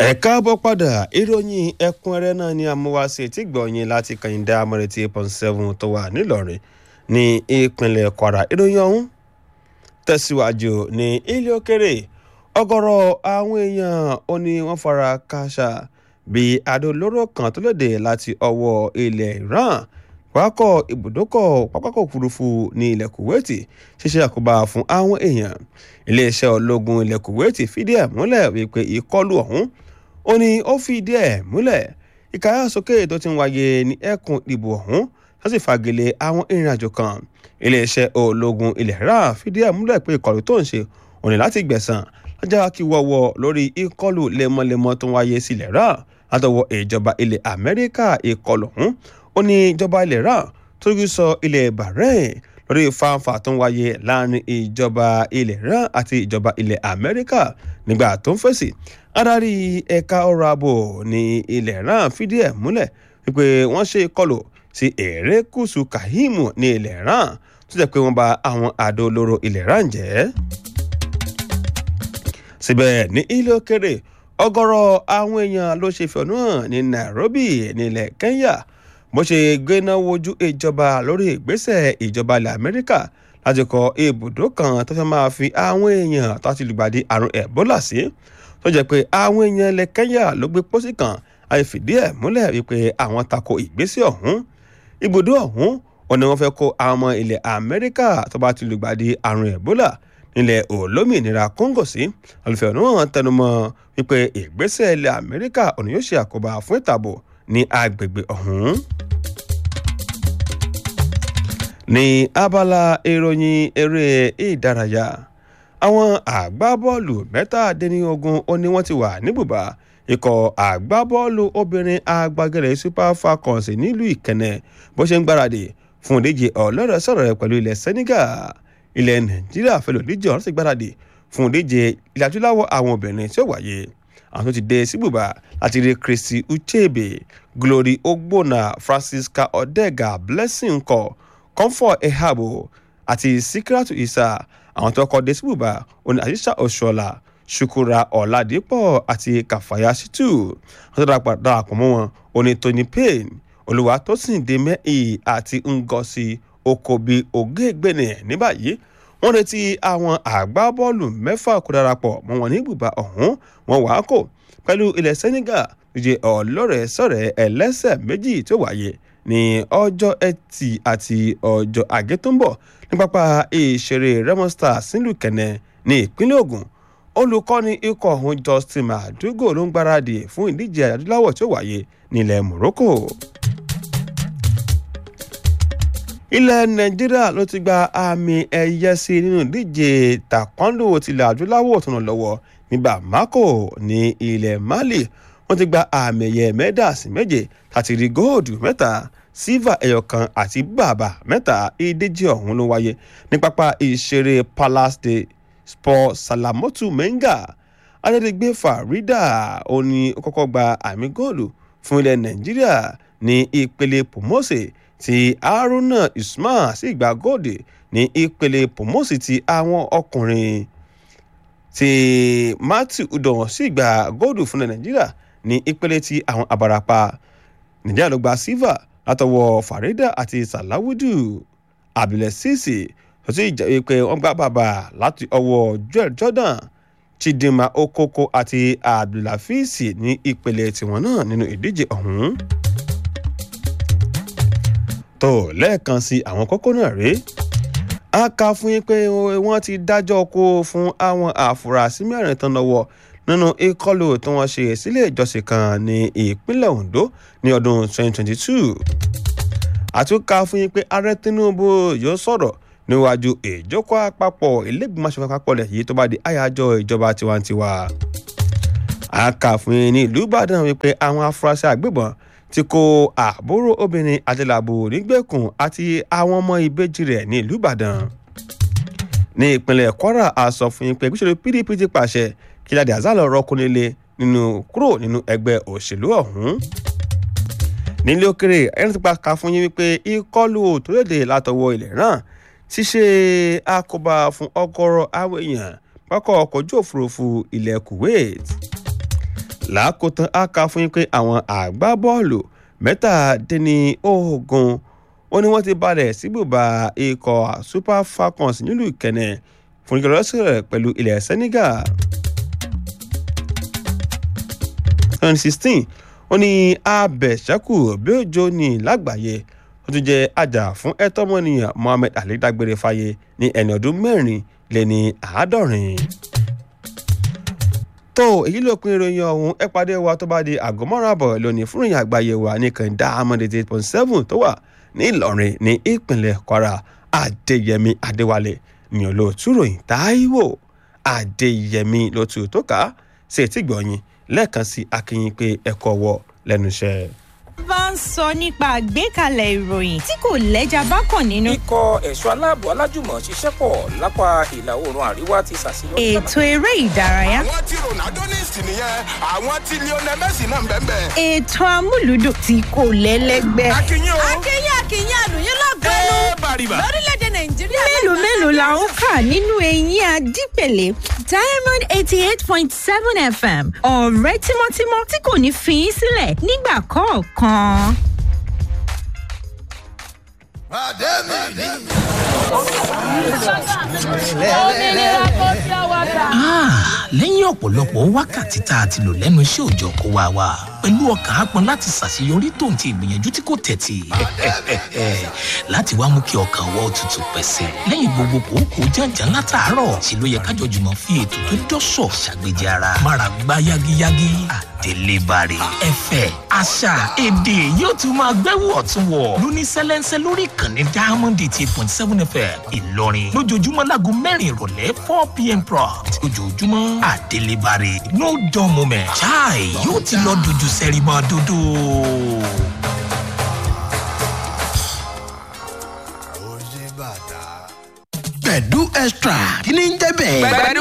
ẹ káàbọ̀ padà ìròyìn ẹ̀kúnrẹ́rẹ́ náà ni amúwáṣe tí gbọ̀nyìn láti kàyíndá amọ̀rẹ̀tì eight point seven tó wà nílọrin ní ìpínlẹ̀ kwara ìròyìn ọ̀hún tẹ̀síwájú ní ilé òkèrè ọ̀gọ̀rọ̀ àwọn èèyàn ó ní wọ́n fara kááṣá bí adó olóró kan tó lòdì láti ọwọ́ ilẹ̀ iran pápákọ̀ ibùdókọ̀ pápákọ̀ òfurufú ní ilẹ̀ kuwaiti ṣíṣe àkóbá fún àwọn èèyàn iléeṣẹ́ ológun ilẹ̀ kuwaiti fìdí ẹ̀ múlẹ̀ wípé ìkọlù ọ̀hún ó ní ó fìdí ẹ̀ múlẹ̀ ìkáyàsókè tó ti ń wáyé ní ẹkùn ìdìbò ọ̀hún tó sì fagilé àwọn ìrìnàjò kan iléeṣẹ́ ológun ilẹ̀ iran fìdí ẹ̀ múlẹ̀ pé ìkọlù tó ń ṣe ó ní láti gbẹ̀sán lọ́jà kí wọ́wọ́ lórí ìkọlù lemọ́lemọ́ tó ń wáyé sílẹ̀ iran látọwọ́ ìjọba ilẹ̀ amẹ́ríkà ìkọlù ọ̀hún ó ní ìjọba ilẹ̀ iran tó rí sọ ilẹ̀ bahrain lórí fáńfà tó ń wáyé láàrin ìjọba ilẹ̀ iran àti ìjọba ilẹ̀ amẹ́ríkà nígbà tó ń fèsì adarí ẹ̀ka ọ̀rọ̀ ààbò ní ilẹ̀ iran fìdí ẹ̀ múlẹ̀ wípé wọ́n ṣe ìkọlù sí erékùṣù kahimu ní ilẹ̀ iran tó jẹ́ pé wọ́n bà àwọn àdó olóró ilẹ̀ iran jẹ́ síbẹ̀ ní ilé òkèrè ọ̀gọ̀rọ̀ àwọn èèyàn ló ṣe fẹ̀hónú hàn ní nairobi nílẹ̀ kenya bó ṣe gbéná wojú ìjọba lórí ìgbésẹ̀ ìjọba ilẹ̀ amẹ́ríkà láti kọ́ ibùdó kan tó fẹ́ máa fi àwọn èèyàn tó ti lùgbàdì àrùn ebola sí tó jẹ́ pé àwọn èèyàn ilẹ̀ kenya ló gbé pósí kan àti fìdí ẹ̀ múlẹ̀ wípé àwọn tako ìgbésẹ̀ ọ̀hún ibùdó ọ̀hún ò ní wọ́n fẹ́ kó àwọn ọmọ ilẹ̀ amẹ́ríkà tó bá ti lùgbàdì àrùn ebola nílẹ̀ olómìnira congo sí olùfẹ̀hónú hàn tẹnumọ́ wípé ìgbésẹ̀ ilẹ̀ amẹ́ríkà ò ní yóò ṣe àkóbá fún ìtàbọ̀ ní agbègbè ọ̀hún. ní abala ìròyìn eré ìdárayá àwọn àgbábọ́ọ̀lù mẹ́tàdínlógún ó ní wọ́n ti wà níbùbá ikọ̀ àgbábọ́ọ̀lù obìnrin agbágẹ́rẹ́ super falcons nílùú ìkẹnẹ bó ṣe ń gbáradì fún ìdíje ọlọ́rọ̀ sọ̀rọ̀ rẹ̀ pẹ̀lú ilẹ̀ senegal ilẹ̀ nàìjíríà fẹ́ lòdíje ọ̀rọ̀ sì gbáradì fún ìdíje ilẹ̀ adúláwọ̀ àwọn obìnrin tí ó wáyé àwọn tó ti dé síbùbà láti rí christy uchebe glory ogbonna francisca odega blessing kọ comfort ehabo àti sikiratu isa àwọn tó kọ dé síbùbà òní àṣìṣà ọ̀ṣọ́lá ṣukura ọ̀làdìpọ̀ àti kàfàyà ṣítù wọ́n tó darapọ̀ mọ́ wọn òní tony payne olùwàtòsìn dèmẹ́ì àti ngosi okobi ògègbènè ní báyìí wọ́n retí àwọn àgbábọ́ọ̀lù mẹ́fà kó darapọ̀ mọ́ wọn ní ibùba ọ̀hún wọn wàá kò pẹ̀lú ilẹ̀ senegal díje ọlọ́rẹ̀ sọ̀rẹ̀ ẹlẹ́sẹ̀ méjì tó wáyé ní ọjọ́ ẹtì àti ọjọ́ àgé tó ń bọ̀ ní pápá ìṣeré remo stars nílùú kẹ̀nẹ́ ní ìpínlẹ̀ ogun olùkọ́ni ikọ̀ ọ̀hún justin madugo ló ń gbáradì fún ìdíje adúláwọ̀ tó wáyé nílẹ̀ morocco ilẹ̀ nàìjíríà ló ti gba àmì ẹ̀yẹ sí nínú ìdíje taekwondo tilẹ̀ adúláwọ̀ tó ń lọ́wọ́ ní bamako ní ilẹ̀ mali wọ́n ti gba àmì ẹ̀yẹ mẹ́dàsí méje àti rí góòdù mẹ́ta sílvà ẹ̀yọ̀kan àti bàbà mẹ́ta ìdíje ọ̀hún ló wáyé ní pápá ìṣeré palace de sport salamotu menga adédègbé farida ó ní ó kọ́kọ́ gba àmì góòlù fún ilẹ̀ nàìjíríà ní ìpele pomose ti haruna usman sì gba góòdì ní ìpele pomosi ti àwọn ọkùnrin ti matthew udon sì gba góòdù fún nàìjíríà ní ìpele ti àwọn abarapa nàìjíríà ló gba silver látọwọ́ farida àti salawudu abdulsisi tó sì jẹ́ pé wọ́n gbá bàbà láti ọwọ́ joel jordan chidinma okoko àti abdulhafiz ní ìpele tiwọn náà nínú ìdíje ọ̀hún tó lẹ́ẹ̀kan sí àwọn kókó náà rèé a kà fún yín pé wọ́n ti dájọ́ kó fún àwọn àfúrásì mẹ́rin tán lọ́wọ́ nínú ìkọlù tí wọ́n ṣe sílé ìjọsìn kan ní ìpínlẹ̀ ondo ní ọdún 2022 àtúnkà fún yín pé ààrẹ tinubu yóò sọ̀rọ̀ níwájú ìjókòó àpapọ̀ ilégbèmọ̀ aṣòfin àpapọ̀ lẹ̀ yìí tó bá di àyájọ́ ìjọba tiwantiwa a kà fún yín ní ìlú ìbàdàn wípé àwọn afurasí àgbébọn tí kó àbúrò obìnrin adélabò nígbèkùn àti àwọn ọmọ ìbejì rẹ̀ ní ìlú ìbàdàn ní ìpínlẹ̀ kwara a sọ fún yín pé gbèsè pdp ti pàṣẹ kí ládì azálọ rọkùnrinlé nínú kúrò nínú ẹgbẹ́ òṣèlú ọ̀hún nílé òkèrè ẹni tó pa ká fún yín wípé ìkọlù òtòlédè látọwọ́ ilẹ̀ náà ti ṣe àkóbá fún ọgọ́rọ̀ àwọn èèyàn pákọ̀ ọkọ̀ ojú òfurufú ilẹ̀ kuwait làákòótán á kà fún yín pé àwọn àgbábọ́ọ̀lù mẹ́tàdínlógún ó ní wọ́n ti balẹ̀ síbùbà ikọ̀ super falcons nílùú ìkẹnẹ̀ fún ìgbàlọ́sẹ̀ pẹ̀lú ilẹ̀ senegal. twenty sixteen ó ní abẹ̀ṣẹ́kù bí òjò ní lágbàáyé ó tún jẹ́ àjà fún ẹ̀tọ́ ọmọnìyàn mohammed ali dágbére fáyé ní ẹni ọdún mẹ́rin lé ní àádọ́rin. tó èyí ló pin ìròyìn ọ̀hún ẹ pàdé wa tó bá di àgọ́ mọ́ra bọ̀ lónìí fún ìròyìn àgbáyé wa ní kàńdá amọ̀dé eight point seven tó wà ní ìlọrin ní ìpínlẹ̀ kwara adéyẹmí adéwálé ní olóòtú ròyìn táíwò adéyẹmí lótú tó kà á sí etí gbọ̀nyìn lẹ́ẹ̀kan sí akínyìn pé ẹ̀kọ́ wọ lẹ́nu iṣẹ́ bá ń sọ nípa àgbékalẹ̀ ìròyìn tí kò lẹ́jà bá kàn nínú. ikọ̀ ẹ̀ṣọ́ aláàbò alájùmọ̀ ṣiṣẹ́ pọ̀ lápá ìlà oòrùn àríwá ti ṣàṣeyọrí. ètò eré ìdárayá. àwọn tí ronaldo ní ìsìn nìyẹn àwọn tí lionel messi náà ń bẹ́ẹ̀ bẹ́ẹ̀. ètò amúlùdùn tí kò lẹ́lẹ́gbẹ́. akínyìn o. akínyìn akínyìn àlùyìn lọ́gbẹ́nu ẹ bàrìbà. lórílẹ̀‐èdè nàìjíríà. mélòó mélòó la ń kà nínú eyín adípèlé diamond eighty eight point seven fm ọ̀rẹ́ tímọ́tímọ́ tí kò ní fi í sílẹ̀ nígbà kọ̀ọ̀kan. òmìnira kò sí ọwọ́ ta. lẹ́yìn ọ̀pọ̀lọpọ̀ wákàtí tá a ti lò lẹ́nu iṣẹ́ òòjọ́ kó wa wá pẹ̀lú ọkàn ápọn láti ṣàṣeyọrí tòun ti ìgbìyànjú tí kò tẹ̀tì láti wá mú kí ọkàn wọ́ tutù pẹ̀sẹ̀ lẹ́yìn gbogbo kòókòó jàǹjà látàárọ̀ sí ló yẹ kájọ jùmọ̀ fi ètò tó dọ́sọ̀ ṣàgbéjì ara mára gbá yágíyágí àtẹlébàrè ẹ̀fẹ̀ àṣà èdè yóò tún máa gbẹ́wò ọ̀tún wọ̀ lóní sẹ́lẹ́nsẹ́ lórí ìkànnì diamond eighty eight point seven fm ìlọrin lójoojúmọ́ láago mẹ́rin ìrọ̀lẹ́ four pm prompt ojoojúmọ́ àtẹlébàrè no dull moment chai yóò ti lọ dojú sẹ́rí mọ́ dúdú. pẹ̀lú extra kí ni ń jẹ́ bẹ́ẹ̀. pẹ̀lú